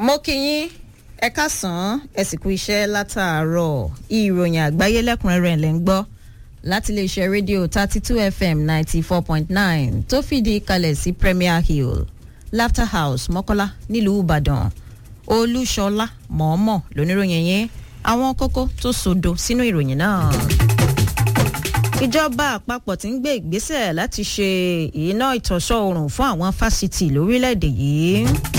mo kí yín ẹ káàsán ẹ sì kú iṣẹ́ látàárọ̀ ìròyìn àgbáyé lẹ́kùnrẹ́rẹ́ lẹ́ ń gbọ́ láti iléeṣẹ́ rédíò thirty two fm ninety four point nine tó fìdí kalẹ̀ sí premier hill laughter house mọ́kọ́lá nílùú ìbàdàn olúṣọlá mọ̀ọ́mọ̀ lóníròyìn yẹn àwọn kókó tó sodo sínú ìròyìn náà ìjọba àpapọ̀ ti ń gbé ìgbésẹ̀ láti ṣe iná ìtọ́sọ́ oòrùn fún àwọn fásitì lórílẹ̀‐èdè yìí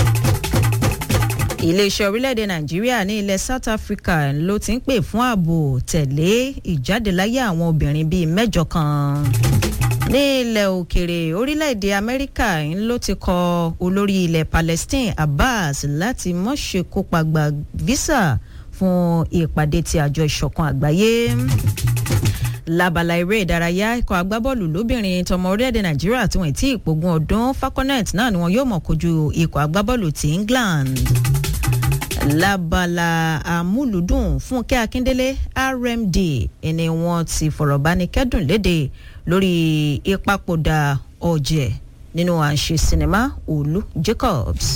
iléeṣẹ́ orílẹ̀‐èdè nàìjíríà ní ilẹ̀ south africa ló ti ń pè fún ààbò tẹ̀lé ìjádeláyé àwọn obìnrin bíi mẹ́jọ kan ní ilẹ̀ òkèrè orílẹ̀‐èdè amẹ́ríkà ló ti kọ olórí ilẹ̀ palestine abbas láti mọ̀ṣẹ́ kópa gba visa fún ìpàdé ti àjọ ìṣọ̀kan àgbáyé lábala eré ìdárayá ikọ̀ agbábọ́ọ̀lù lóbìnrin tọmọ orílẹ̀-èdè nàìjíríà tí wọ́n ti ìpògùn ọdún falconet náà ni wọ́n yóò mọ̀ kojú ikọ̀ agbábọ́ọ̀lù ti england lábala àmúlùdùn fúnkẹ́ akíndélé rmd ẹni wọ́n ti fọ̀rọ̀ bá ní kẹ́dùn léde lórí ìpapòdà ọ̀jẹ̀ nínú àṣẹ sinimá olú jacobs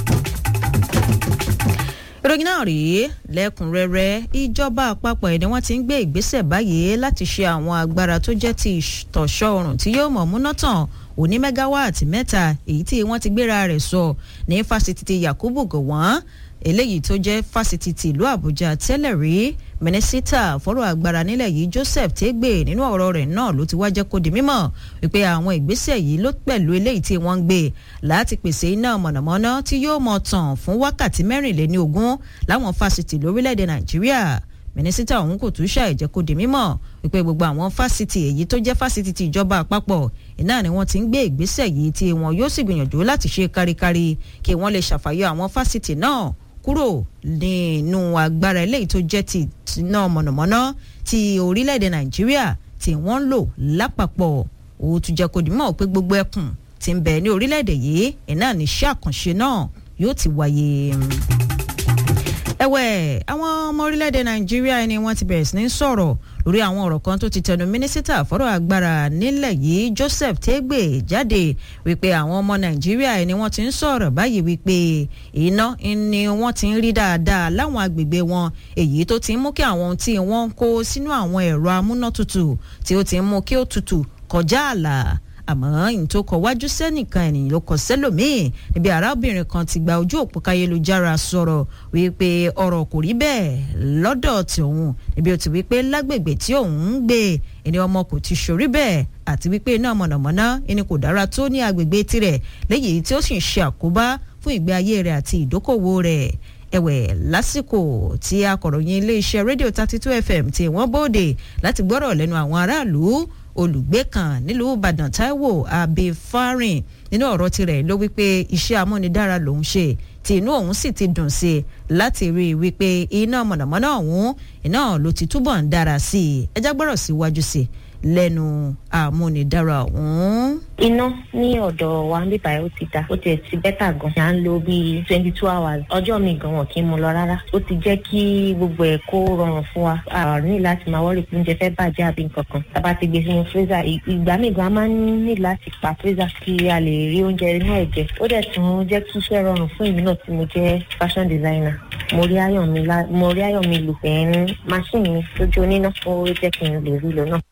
ìròyìn náà rèé lẹ́kùnrẹ́rẹ́ ìjọba àpapọ̀ ẹ̀ ni wọ́n ti ń gbé ìgbésẹ̀ báyìí láti ṣe àwọn agbára tó jẹ́ ti ìtọ̀ṣọ́ oòrùn tí yóò mọ̀ múná tàn òní mẹ́gáwáàtì mẹ́ta èyí tí wọ́n ti gbéra rẹ̀ sọ ní fásitì ti yakubu gowon eléyìí tó jẹ́ fásitì ti ìlú àbújá tẹ́lẹ̀ rí mínísítà fọ́rọ̀ agbára nílẹ̀ yìí joseph tégbè nínú ọ̀rọ̀ rẹ̀ náà ló ti wá jẹ́ kó di mímọ̀ wípé àwọn ìgbésẹ̀ yìí ló pẹ̀lú eléyìí tí wọ́n ń gbé láti pèsè iná mọ̀nàmọ́ná tí yóò mọ̀ tàn fún wákàtí mẹ́rìnléní ogún láwọn fásitì lórílẹ̀‐èdè nàìjíríà mínísítà ọ̀hún kò tún ṣàìjẹ́ kó di mímọ̀ wípé gbogbo àwọn fásitì èyí tó jẹ́ fásitì ti ìjọba àpapọ̀ iná ni wọ́n ti ń gbé ìgbésẹ̀ yìí tí wọn yóò sì gbìyànjú láti ṣe káríkárí kí wọ́n lè ṣàfàyọ àwọn fásitì náà kúrò nínú agbára eléyìí tó jẹ́ ti iná mọ̀nàmọ́ná ti orílẹ̀-èdè nàìjíríà tí wọ́n ń lò lápapọ̀ ó tún jẹ́ kó dìímọ̀ pé gbogbo ẹkùn ti ń bẹ ní orílẹ̀-èdè yìí iná níṣẹ́ àkànṣe náà yóò ti wáyé ẹ̀wẹ̀ àwọn ọmọ orílẹ̀-èdè nàìjíríà ni wọ́n ti bẹ̀rẹ̀ sí ní sọ̀rọ̀ lórí àwọn ọ̀rọ̀ kan tó ti tẹnu mínísítà fọ́rọ̀ agbára nílẹ̀ yìí joseph tégbè jáde wípé àwọn ọmọ nàìjíríà ni wọ́n ti ń sọ̀rọ̀ báyìí wípé iná ni wọ́n ti ń rí dáadáa láwọn agbègbè wọn èyí tó ti ń mú kí àwọn tí wọ́n ń kó sínú àwọn ẹ̀rọ amúnátutù tí ó ti ń mú kí ó tutù kọjá ààlà àmọ́ ìyìn tó kọ wájú sẹ́nìkan ènìyàn ló kọ sẹ́lòmíì níbi arábìnrin kan ti gba ojú òpó káyélujára sọ̀rọ̀ wípé ọ̀rọ̀ kò rí bẹ́ẹ̀ lọ́dọ̀ tòun níbi ó ti wípé lágbègbè tí òun ń gbé ẹni ọmọ kò ti ṣorí bẹ́ẹ̀ àti wípé iná mọ̀nàmọ́ná ẹni kò dára tó ní agbègbè tirẹ̀ léyìí tí ó sì ń ṣe àkóbá fún ìgbé ayé rẹ̀ àti ìdókòwò rẹ̀ ẹ̀wẹ̀ lásìkò tí akọ̀ròyìn iléeṣẹ́ rédíò thirty two fm tí wọ́n bóde láti gbọ́rọ̀ lẹ́nu àwọn aráàlú olùgbé kan nílùú ìbàdàn taiwo abifarin nínú ọ̀rọ̀ tirẹ̀ ló wípé iṣẹ́ amúnidára lòún ṣe tí inú òun sì ti dùn sí i láti rí i wípé iná mọ̀nàmọ́ná ọ̀hún iná ló ti túbọ̀ ń dára sí i ẹjá gbọ́rọ̀ síwájú sí i lẹ́nu àmúnidára ọ̀hún. iná ní ọ̀dọ̀ wa ń bíbá ó ti da ó tiẹ̀ ti bẹ́tà gan. à ń lo bíi twenty two hours ọjọ́ mi gan wọn kì í mu lọ rárá. ó ti jẹ́ kí gbogbo ẹ̀ kó rọrùn fún wa. a ní láti máa wọ́rì pé oúnjẹ fẹ́ bàjẹ́ àbí nǹkan kan. tábà ti gbé sínú freezer ìgbà míì gan a máa ń ní láti pa freezer kí a lè rí oúnjẹ inú ẹ̀ jẹ. ó dẹ̀ tún jẹ́ kí iṣẹ́ rọrùn fún èmi náà tí mo jẹ́ fashion designer. mo rí ayọ̀ mi lá mo rí ayọ̀ mi lò pẹ̀lú machine mi lójú oníná ó jẹ́ kí n lè rí lò náà.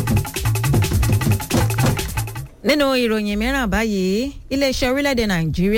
nínú ìròyìn mìíràn báyìí iléeṣẹ́ orílẹ̀-èdè nàìjíríà